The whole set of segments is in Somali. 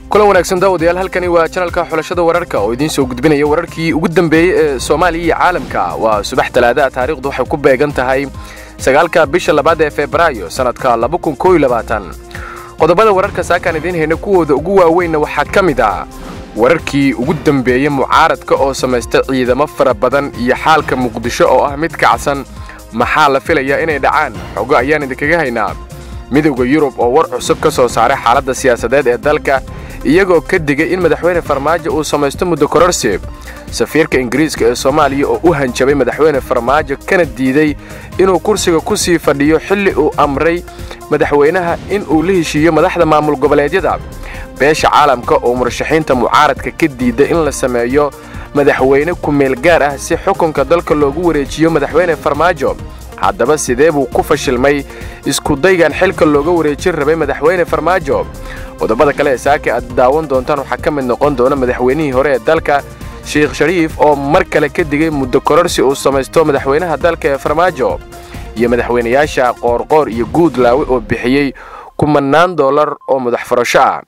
kulan wanaagsan daawadayaal halkani waa janalka xulashada wararka oo idiin soo gudbinaya wararkii ugu dambeeyey ee soomaaliya iyo caalamka waa subax talaadaha taariikhdu waxay ku beegan tahay sagaalka bisha labaad ee febraayo sannadka qodobada wararka saakaan idiin hayna kuwooda ugu waaweynna waxaa ka mid ah wararkii ugu dambeeyey mucaaradka oo samaysta ciidamo fara badan iyo xaalka muqdisho oo ah mid kacsan maxaa la filayaa inay dhacaan xogo ayaan idinkaga haynaa midowda yurub oo war cusub ka soo saaray xaaladda siyaasadeed ee dalka iyagoo ka digay in madaxweyne farmaajo uu samaysto muddo kororsi safiirka ingiriiska ee soomaaliya oo u hanjabay madaxweyne farmaajo kana diiday inuu kursiga ku sii fadhiyo xilli uu amray madaxweynaha in uu la heshiiyo madaxda maamul goboleedyada beesha caalamka oo murashaxiinta mucaaradka ka diida in la sameeyo madaxweyne ku-meel gaar ah si xukunka dalka loogu wareejiyo madaxweyne farmaajo haddaba sidee buu ku fashilmay iskudaygan xilka looga wareejin rabay madaxweyne farmaajo qodobada kale ee saaka aad daawan doontaan waxaa ka mid noqon doona madaxweynihii hore ee dalka sheikh shariif oo mar kale ka digay muddo kororsi uu samaysto madaxweynaha dalka ee farmaajo iyo madaxweynayaasha qoorqoor iyo guudlaawe oo bixiyey kumannaan dollar oo madax furasho ah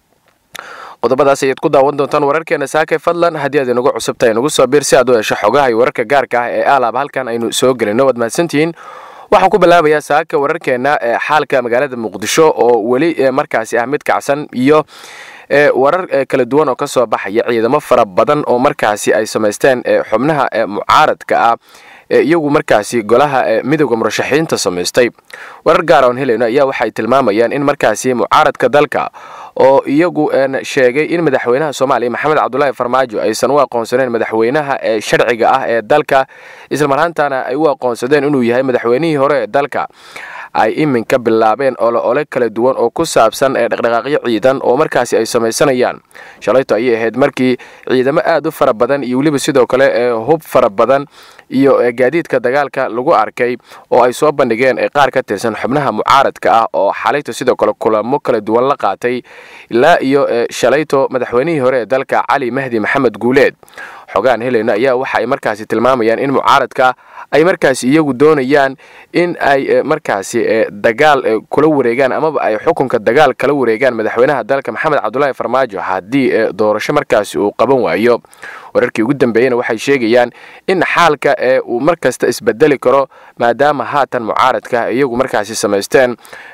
qodobadaas ayaad ku daawan doontaan wararkeena saake fadlan haddii aad inagu cusubtahay nagu soo biir si aad u hesho xogaha iyo wararka gaarka ah ee aalaab halkan aynu soo gelino waad mahadsantihiin waxaan ku bilaabayaa saaka wararkeenna ee xaalka magaalada muqdisho oo weli markaasi ah mid kacsan iyo warar kala duwan oo ka soo baxaya ciidamo fara badan oo markaasi ay samaysteen xubnaha mucaaradka ah iyagu markaasi golaha midowda murashaxiinta samaystay warar gaar oon helayno ayaa waxay tilmaamayaan in markaasi mucaaradka dalka oo iyagu sheegay in madaxweynaha soomaaliya maxamed cabdulaahi farmaajo aysan u aqoonsaneen madaxweynaha ee sharciga ah ee dalka islamarhaantana ay u aqoonsadeen inuu yahay madaxweynihii hore ee dalka ay iminka bilaabeen ole ole kala duwan oo ku saabsan ee dhaqdhaqaaqyo ciidan oo markaasi ay samaysanayaan shalayto ayay ahayd markii ciidamo aad u fara badan iyo weliba sidoo kale ee hub fara badan iyo gaadiidka dagaalka lagu arkay oo ay soo bandhigeen ee qaar ka tirsan xubnaha mucaaradka ah oo xalayto sidoo kale kulamo kala duwan la qaatay ilaa iyo shalayto madaxweynihii hore ee dalka cali mahdi maxamed guuleed xogaan helayno ayaa waxa ay markaasi tilmaamayaan in mucaaradka ay markaasi iyagu doonayaan in ay markaasi dagaal kula wareegaan amaba ay xukunka dagaal kala wareegaan madaxweynaha dalka maxamed cabdulaahi farmaajo haddii doorasho markaasi uu qaban waayo wararkii ugu dambeeyena waxay sheegayaan in xaalka ee uu mar kasta isbedeli karo maadaama haatan mucaaradka iyagu markaasi samaysteen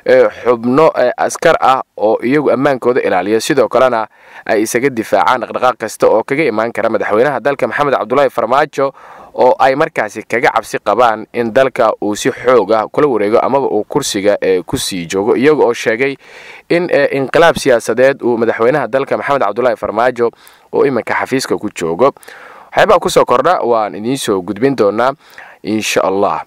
xubno askar ah oo iyagu ammaankooda ilaaliya sidoo kalena ay isaga difaacaan dhaqdhaqaaq kasta oo kaga imaan kara madaxweynaha dalka maxamed cabdulaahi farmaajo oo ay markaasi kaga cabsi qabaan in dalka uu si xoog ah kula wareego amaba uu kursiga ku sii joogo iyaga oo sheegay in inqilaab siyaasadeed uu madaxweynaha dalka maxamed cabdulaahi farmaajo oo iminka xafiiska ku joogo waxyaabaa kusoo kordha waan idiin soo gudbin doonaa insha allah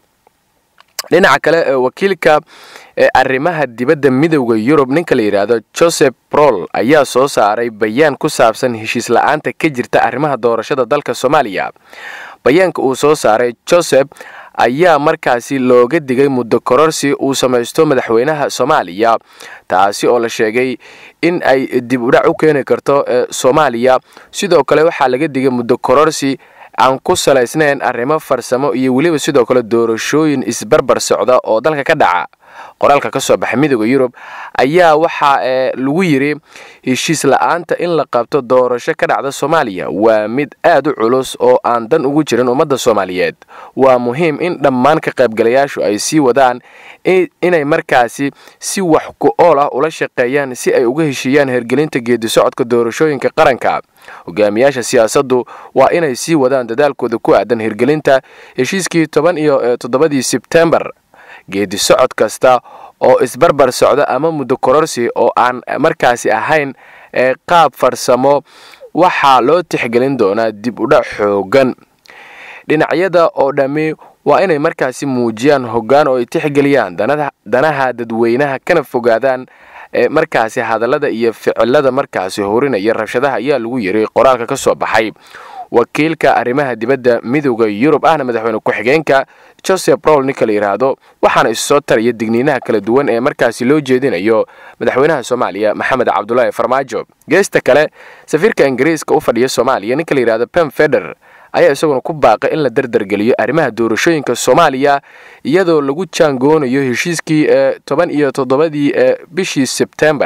dhinaca kale wakiilka arrimaha dibadda midowda yurub ninka la yidhaahdo joseph brol ayaa soo saaray bayaan ku saabsan heshiis la-aanta ka jirta arrimaha doorashada dalka soomaaliya bayaanka uu soo saaray joseph ayaa markaasi looga digay muddo kororsi uu samaysto madaxweynaha soomaaliya taasi oo la sheegay in ay dib udhac u keeni karto soomaaliya sidoo kale waxaa laga digay muddo kororsi aan ku salaysnayn arrimo farsamo iyo weliba sidoo kale doorashooyin isbarbar socda oo dalka ka dhaca qoraalka ka soo baxa midowda yurub ayaa waxaa lagu yidhi heshiis la-aanta in la qabto doorasho ka dhacda soomaaliya waa mid aad u culus oo aan dan ugu jirin ummadda soomaaliyeed waa muhiim in dhammaan ka qaybgalayaashu ay sii wadaan inay markaasi si wax ku ool ah ula shaqeeyaan si ay uga heshiiyaan hergelinta geedi socodka doorashooyinka qaranka hogaamiyaasha siyaasaddu waa inay sii wadaan dadaalkooda ku aadan hirgelinta heshiiskii toban iyo toddobadii sebtembar geedi socod kasta oo isbarbar socda ama muddo kororsi oo aan markaasi ahayn qaab farsamo waxaa loo tixgelin doonaa dib udhac xoogan dhinacyada oo dhammi waa inay markaasi muujiyaan hoggaan oo ay tixgeliyaan danaha dadweynaha kana fogaadaan markaasi hadallada iyo ficilada markaasi horinaya rabshadaha ayaa lagu yiri qoraalka ka soo baxay wakiilka arrimaha dibadda midowda yurub ahna madaxweyne ku-xigeenka joseph brol ninka la yidhaahdo waxaana isu soo taraya digniinaha kala duwan ee markaasi loo jeedinayo madaxweynaha soomaaliya maxamed cabdulaahi farmaajo geesta kale safiirka ingiriiska u fadhiya soomaaliya ninka la yidhahdo pem feder ayaa isaguna ku baaqay in la dardargeliyo arrimaha doorashooyinka soomaaliya iyadoo lagu jaangoonayo heshiiskii toban iyo toddobadii bishii sebtembar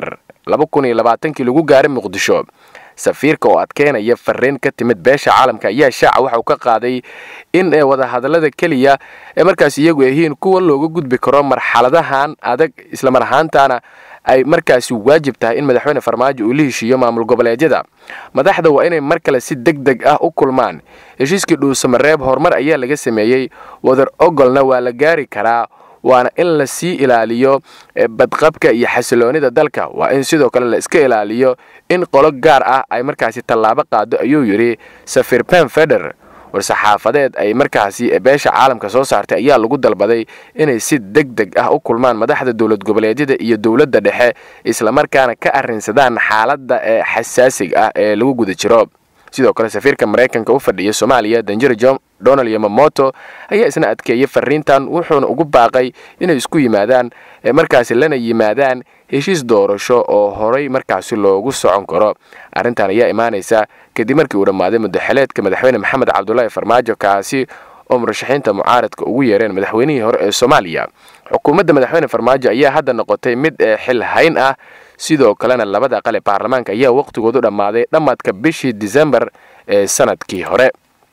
kii lagu gaaray muqdisho safiirka oo adkeynaya fariin ka timid beesha caalamka ayaa shaaca waxa uu ka qaaday in wadahadallada keliya ee markaas iyagu yihiin kuwa looga gudbi karo marxaladahan adag islamar ahaantana ay markaasi waajib tahay in madaxweyne farmaajo uu la heshiiyo maamul goboleedyada madaxda waa inay mar kale si deg deg ah u kulmaan heshiiskii dhuusamareeb horumar ayaa laga sameeyey wadar ogolna waa la gaari karaa waana in la sii ilaaliyo badqabka iyo xasiloonida dalka waa in sidoo kale la iska ilaaliyo in qolo gaar ah ay markaasi tallaabo qaado ayuu yidhi safir pen feder war-saxaafadeed ay markaasi beesha caalamka soo saartay ayaa lagu dalbaday inay si deg deg ah u kulmaan madaxda dowlad goboleedyada iyo dowladda dhexe islamarkaana ka arrinsadaan xaaladda ee xasaasiga ah ee lagu guda jiro sidoo kale safiirka maraykanka u fadhiya soomaaliya danjiro john donald yamamoto ayaa isna adkeeyey fariintan wuxuuna ugu baaqay inay isku yimaadaan markaasi lana yimaadaan heshiis doorasho oo horay markaasi loogu socon karo arrintan ayaa imaanaysa kadib markii uu dhammaaday muddaxeleedka madaxweyne maxamed cabdulaahi farmaajo kaasi oo murashaxiinta mucaaradka ugu yeereen madaxweynihii hore ee soomaaliya xukuumadda madaxweyne farmaajo ayaa hadda noqotay mid xil hayn ah sidoo kalena labada aqal ee baarlamaanka ayaa wakhtigoodu dhammaaday dhammaadka bishii disembar ee sanadkii hore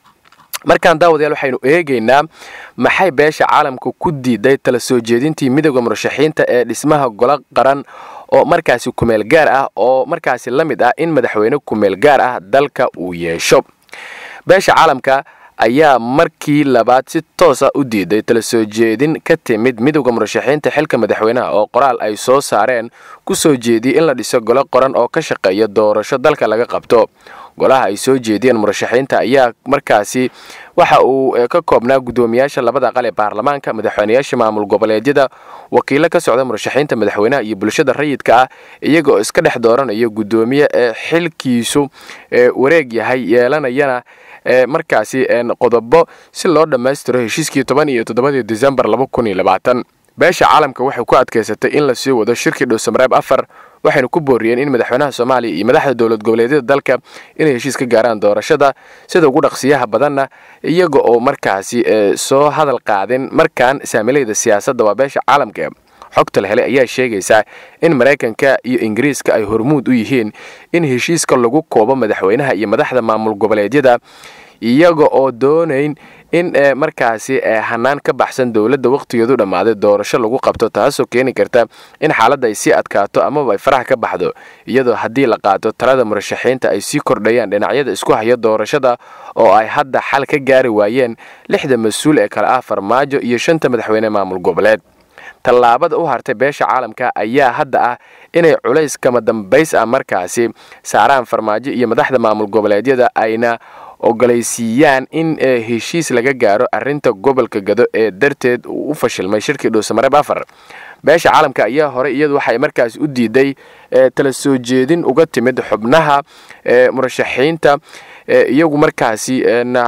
markaan daawadayaal waxaynu eegaynaa maxay beesha caalamka ku diiday tala soo jeedintii midooda murashaxiinta ee dhismaha golo qaran oo markaasi kumeel gaar ah oo markaasi la mid ah in madaxweyne kumeel gaar ah dalka uu yeesho beesha caalamka ayaa markii labaad si toosa u diiday tala soo jeedin ka timid midowda murashaxiinta xilka madaxweynaha oo qoraal ay soo saareen ku soo jeediyey in la dhiso golo qoran oo ka shaqeeya doorasho dalka laga qabto golaha ay soo jeediyeen murashaxiinta ayaa markaasi waxa uu ka koobnaa guddoomiyaasha labada aqal ee baarlamaanka madaxweynayaasha maamul goboleedyada wakiilo ka socda murashaxiinta madaxweynaha iyo bulshada rayidka ah iyaga oo iska dhex dooranaya guddoomiye ee xilkiisu wareeg yahay yeelanayana markaasi qodobo si loo dhammaystiro heshiiskii toban iyo toddobadii disembar laba kun iyo labaatan beesha caalamka waxay ku adkaysatay in la sii wado shirkii dhuusamareeb afar waxayna ku booriyeen in madaxweynaha soomaaliya iyo madaxda dowlad goboleedyada dalka inay heshiis ka gaaraan doorashada sida ugu dhaqsiyaha badanna iyaga oo markaasi soo hadal qaadin markaan saamilayda siyaasadda waa beesha caalamka xogta la helay ayaa sheegaysa in maraykanka iyo ingiriiska ay hormuud u yihiin in heshiiska lagu koobo madaxweynaha iyo madaxda maamul goboleedyada iyaga oo doonayn in markaasi hanaan ka baxsan dowladda wakhtigeedu dhammaaday doorasho lagu qabto taasoo keeni karta in xaaladda ay sii adkaato amaba ay faraha ka baxdo iyadoo haddii la qaato talada murashaxiinta ay sii kordhayaan dhinacyada isku haya doorashada oo ay hadda xal ka gaari waayeen lixda mas-uul ee kale ah farmaajo iyo shanta madaxweyne maamul goboleed tallaabada u hartay beesha caalamka ayaa hadda ah inay culays kama dambays ah markaasi saaraan farmaajo iyo madaxda maamul goboleedyada ayna ogolaysiiyaan in heshiis laga gaaro arrinta gobolka gado ee darteed uu u fashilmay shirkii dhuusamareeb afar beesha caalamka ayaa horey iyadu waxay markaas u diiday tala soo jeedin uga timid xubnaha murashaxiinta iyagu markaasi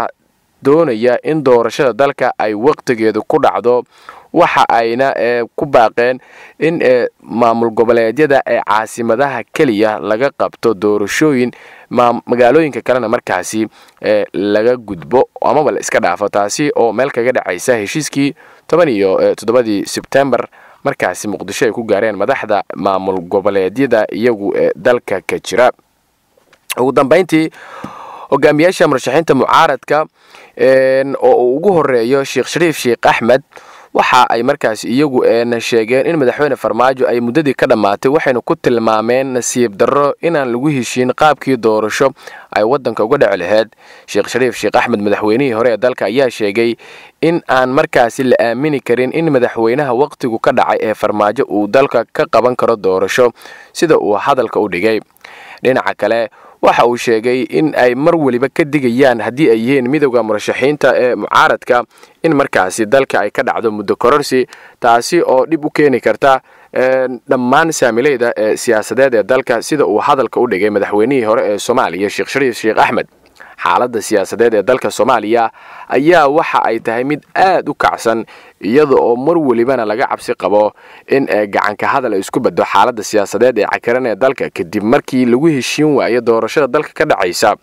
doonaya in doorashada dalka ay wakhtigeedu ku dhacdo waxa ayna ku baaqeen in maamul goboleedyada ee caasimadaha keliya laga qabto doorashooyin magaalooyinka kalena markaasi laga gudbo amaba la iska dhaafo taasi oo meel kaga dhacaysa heshiiskii toban iyo toddobadii sebtembar markaasi muqdisho ay ku gaareen madaxda maamul goboleedyada iyagu ee dalka ka jira ugu dambayntii hogaamiyaasha murashaxiinta mucaaradka oo uu ugu horeeyo sheekh shariif sheekh axmed waxa ay markaas iyagu sheegeen in madaxweyne farmaajo ay muddadii ka dhammaatay waxayna ku tilmaameen nasiib darro inaan lagu heshiin qaabkii doorasho ay waddanka uga dhaci laheyd sheekh shariif sheekh axmed madaxweynihii hore ee dalka ayaa sheegay in aan markaasi la aamini karin in madaxweynaha wakhtigu ka dhacay ee farmaajo uu dalka ka qaban karo doorasho sida uu hadalka u dhigay dhinaca kale waxa uu sheegay in ay mar weliba ka digayaan haddii ay yihiin midowda murashaxiinta ee mucaaradka in markaasi dalka ay ka dhacdo muddo kororsi taasi oo dhib u keeni karta dhammaan saamileyda ee siyaasadeed ee dalka sida uu hadalka u dhigay madaxweynihii hore ee soomaaliya sheekh shariif sheekh axmed xaaladda siyaasadeed ee dalka soomaaliya ayaa waxa ay tahay mid aad u kacsan iyada oo mar welibana laga cabsi qabo in gacanka hadal ay isku baddo xaaladda siyaasadeed ee cakaran ee dalka kadib markii lagu heshiin waayo doorashada dalka ka dhacaysa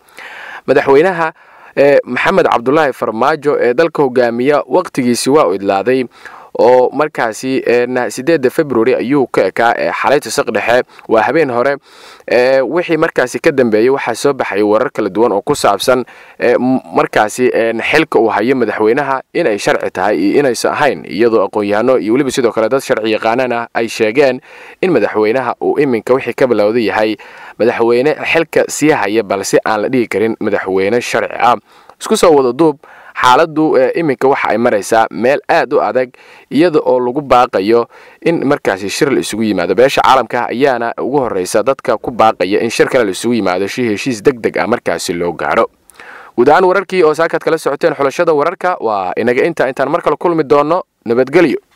madaxweynaha maxamed cabdulaahi farmaajo ee dalka hogaamiya wakhtigiisi waa u idlaaday oo markaasi sideedda february ayuu ka ekaa xalayta saq dhexe waa habeen hore wixii markaasi ka dambeeyey waxaa soo baxaya warar kala duwan oo ku saabsan markaasi xilka uu hayo madaxweynaha inay sharci tahay iyo inaysan ahayn iyadoo aqoon-yahano iyo weliba sidoo kale dad sharci yaqaanan ah ay sheegeen in madaxweynaha uu iminka wixii ka bilowda yahay madaxweyne xilka sii haya balse aan la dhihi karin madaxweyne sharci ah isku soo wada duub xaaladdu iminka waxa ay maraysaa meel aad u adag iyada oo lagu baaqayo in markaasi shir la isugu yimaado beesha caalamka ayaana ugu horreysa dadka ku baaqaya in shir kale la isugu yimaado si heshiis deg deg ah markaasi loo gaaro guud ahaan wararkii oo saakaad kala socoteen xulashada wararka waa inaga inta intaan mar kale kulmi doonno nabadgelyo